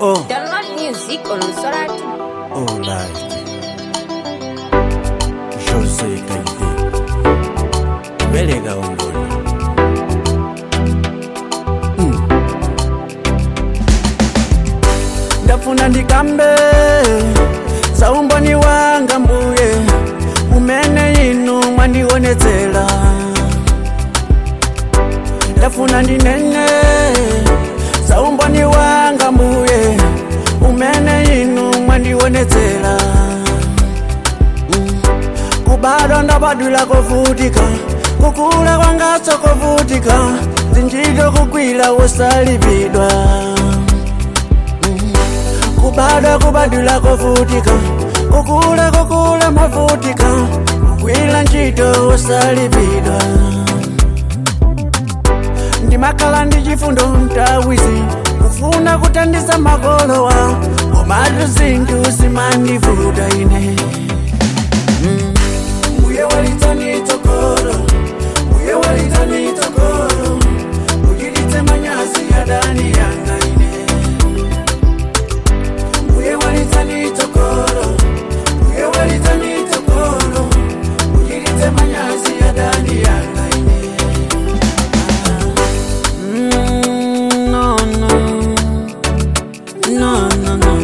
Oh, Download music on Soratu. oh, live. Jose Kaide. Belega ongoni. Mm. ndafuna ndikambe saumboni wanga mbuye umene inu mwandionetsera ndafuna ndinene saumboni wanga mbuye umene inu mwandionetsera Mm. kubadwa ndabadwila kovutika kukula kwangatso kovutika zinjito kugwira wosalipidwa kubadwa kubadwila kovutika kukula kukula mavutika kugwira ntchito wosalipidwa ndimakhala ndi chifundo mtawizi kufuna kuthandiza makolowa komatu zinthu zimandivuta ine Mm. Mbuye walitani tokoro Mbuye walitani tokoro Mujilite manyasi ya dani yanga ine Mbuye walitani tokoro Mbuye walitani tokoro Mujilite manyasi ya dani yanga ine Mm, no, no. No, no, no.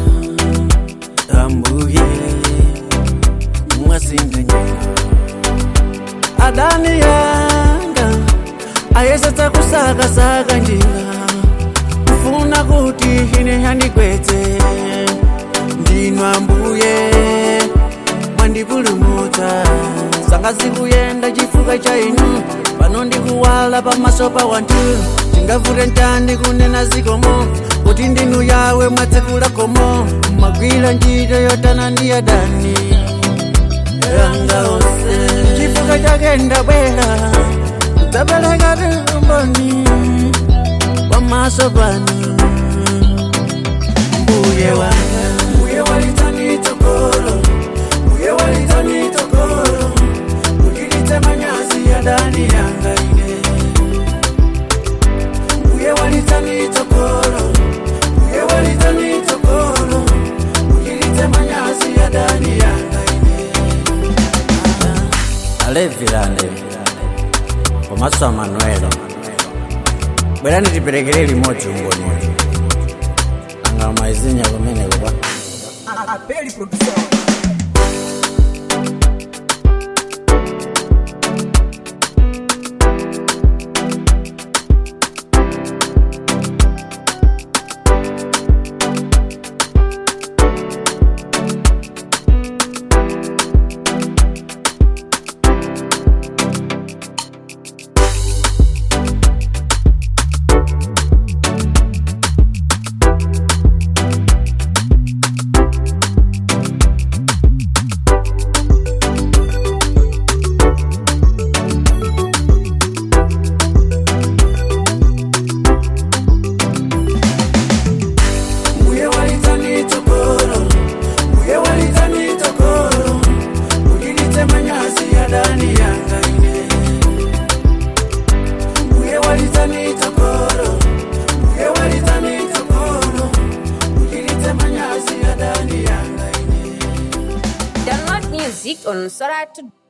Ambuye mwasinganyika adani yanga ayesatsa kusakasaka njira kufuna kuti ine yandikwetse ndinwa mbuye mwandipulumutsa sanga zikuyenda chifukwa cha inu pano ndikuwala pamaso pa wanthu chingavute ntandi kunena zikomo kuti ndinu yawe mwatsekula komo mwagwira ntchito yotana ndi adani yanga ose chifukwa chake ndabwera ndapeleka tumboni pamaso panu mbuye wanga mbuye walitani tokolo mbuye walitani tokolo kujilite manyasi ya ndani yanga ine mbuye walitani tokolo mbuye walitani tokolo kujilite manyasi ya ndani yanga ine alevilande komaso amanuelo bwerani tiperekere limodzi umboni anga maizinya kumene kupa Apeli produção. Mbuye walitani tokoro Mbuye walitani tokoro Ujilite manyasi ya ndani yanga ine Mbuye walitani tokoro Mbuye walitani tokoro Ujilite manyasi ya ndani yanga ine Download music on Soratu.